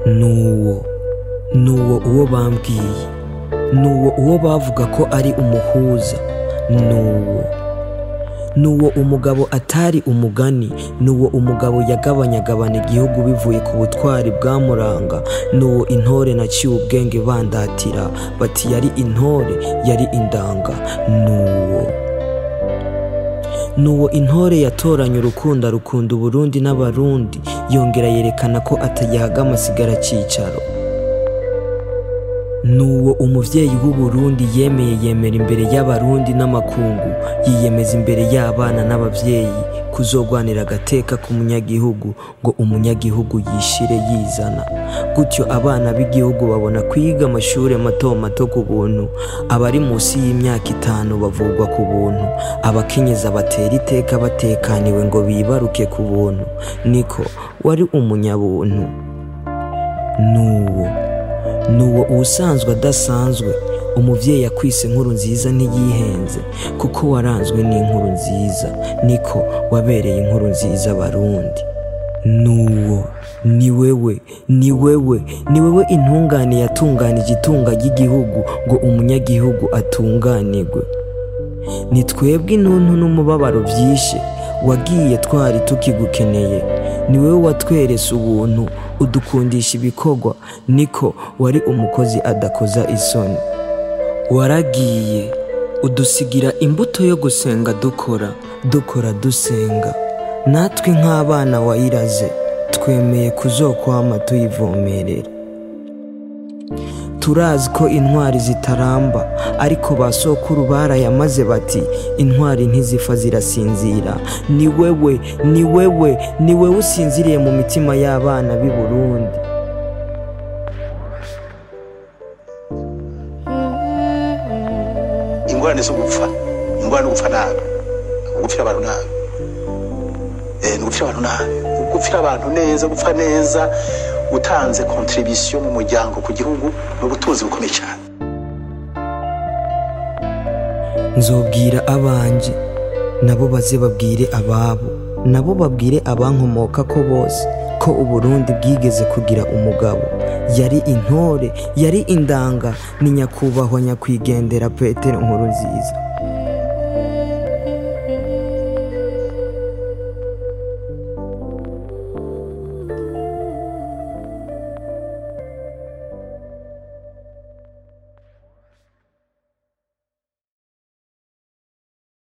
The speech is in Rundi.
nuwo nuwo uwo bambwiye nuwo uwo bavuga ko ari umuhuza nuwo nuwo umugabo atari umugani nuwo umugabo yagabanyagabana igihugu bivuye ku butwari bwamuranga nuwo intore naciye ubwenge bandatira bati yari intore yari indanga nuwo nuwo intore yatoranye urukundo rukunda uburundi n'abarundi yongera yerekana ko atayaga amasigara cyicaro nuwo umuvyeyi w'uburundi yemeye yemera imbere y'abarundi n'amakungu yiyemeza imbere y'abana n'abavyeyi kuzogwanira agateka k'umunyagihugu ngo umunyagihugu yishire yizana gutyo abana b'igihugu babona kwiga amashure mato mato ku buntu abari munsi y'imyaka itanu bavugwa ku buntu abakenyeza batera iteka batekaniwe ngo bibaruke ku buntu niko wari umunyabuntu nuwo nuwo uwusanzwe adasanzwe umuvyeyi akwise inkuru nziza ntiyihenze kuko waranzwe n'inkuru nziza niko wabereye inkuru nziza abarundi nuwo ni wewe ni wewe ni wewe intungane yatunganije itunga ry'igihugu ngo umunyagihugu atunganirwe ni twebwe intuntu n'umubabaro vyishe wagiye twari tukigukeneye ni wewe watwerese ubuntu udukundisha ibikorwa niko wari umukozi adakoza isoni waragiye udusigira imbuto yo gusenga dukora dukora dusenga natwe nk'abana wayiraze twemeye kuzokwama tuyivomerera turazi ko intwari zitaramba ariko ba sokuru barayamaze bati intwari ntizipfa zirasinzira ni wewe ni wewe ni wewe usinziriye mu mitima y'abana b'i burundi ingorane zo gupfa ingorane no gupfa nabi gupfira abantu nabi eh ni gupfira abantu nabi gupfira abantu neza gupfa neza utanze contribution mu muryango ku gihugu n'ubutunzi bukomeye cyane nzobwira abanje nabo baze babwire ababo nabo babwire abankomoka ko bose ko uburundi bwigeze kugira umugabo yari intore yari indanga ni nyakubahwa nyakwigendera petero nkuru nziza